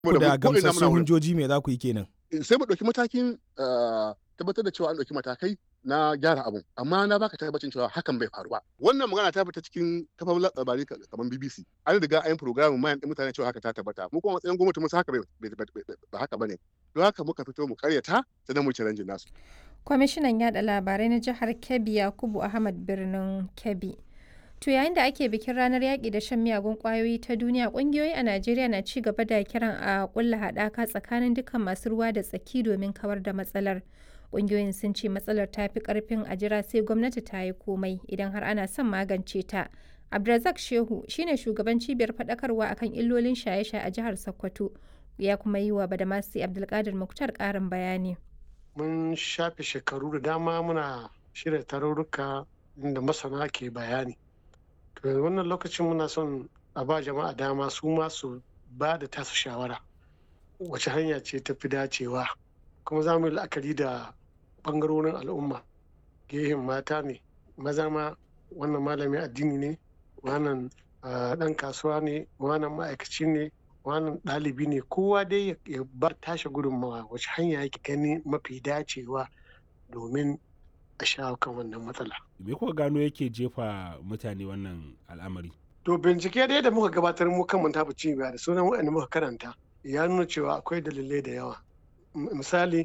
ku da gamsassun hujjoji me za ku yi kenan sai mu ɗauki matakin tabbatar da cewa an ɗauki matakai na gyara abun amma na baka tabbacin cewa hakan bai faru ba wannan magana ta fita cikin kafar labarai kamar BBC an riga an yi program mayan ɗin mutane cewa haka ta tabbata mu kuma matsayin gwamnati musu haka ba haka bane don haka muka fito mu karyata sannan mu challenge nasu kwamishinan yada labarai na jihar Kebbi Yakubu Ahmad birnin Kebbi To yayin da ake bikin ranar yaƙi da shan miyagun ƙwayoyi ta duniya ƙungiyoyi a Najeriya na ci gaba da kiran a ƙulla haɗaka tsakanin dukkan masu ruwa da tsaki domin kawar da matsalar. Ƙungiyoyin sun ce matsalar ta fi ƙarfin a jira sai gwamnati ta yi komai idan har ana son magance ta. Abdulrazak Shehu shine shugaban cibiyar faɗakarwa akan illolin shaye-shaye a jihar Sokoto ya kuma yi wa Badamasi Abdulkadir Muktar ƙarin bayani. Mun shafe shekaru da dama muna shirya tarurruka inda masana ke bayani. to wannan lokacin muna son a ba jama'a dama su ma su ba da tasu shawara wace hanya ce ta fi dacewa kuma za mu yi la'akari da bangarorin al'umma gehen mata ne maza ma wannan malamin addini ne wannan dan kasuwa ne wannan ma'aikaci ne wannan ɗalibi ne kowa dai ya bar tashi gudunmawa wace hanya yake gani mafi dacewa domin a shawo kan wannan matsala. Me kuka gano yake jefa mutane wannan al'amari? To bincike dai da muka gabatar mu kan mun tafi cibiya da sunan waɗanda muka karanta ya nuna cewa akwai dalilai da yawa. Misali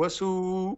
wasu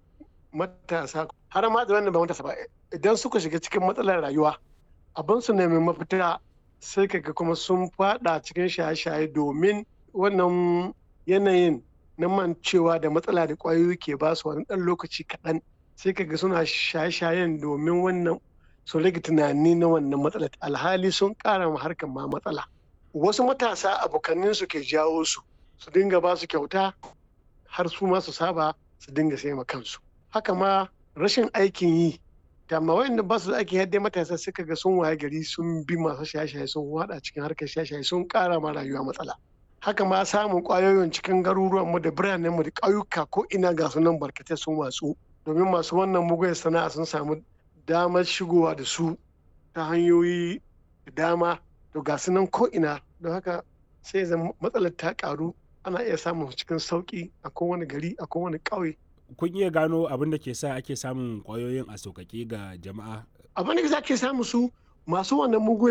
matasa har ma da wannan ba matasa ba idan suka shiga cikin matsalar rayuwa abin su nemi mafita sai kaga kuma sun fada cikin shaye-shaye domin wannan yanayin na mancewa da matsala da ƙwayoyi ke ba su wani ɗan lokaci kaɗan sai kaga suna shaye-shayen domin wannan su rage tunani na wannan matsala alhali sun ƙara ma harkar ma matsala wasu matasa abokanin su ke jawo su su dinga ba su kyauta har su ma su saba su dinga sai ma kansu haka ma rashin aikin yi da ma wayanda ba su da aikin yadda matasa suka ga sun waye gari sun bi masu shaye-shaye sun wada cikin harkar shaye-shaye sun ƙara ma rayuwa matsala haka ma samun ƙwayoyin cikin garuruwanmu da biranenmu da ƙauyuka ko ina ga sunan barkatai sun watsu domin masu wannan mugun sana'a sun samu damar shigowa da su ta hanyoyi da dama to ga su nan ko'ina don haka sai zan matsalar ta karu ana iya samun cikin sauki a kowane gari a kowane ƙauye. kun iya gano abin da ke sa ake samun kwayoyin a sauƙaƙe ga jama'a abin da ke sa ake samu su masu wannan mugun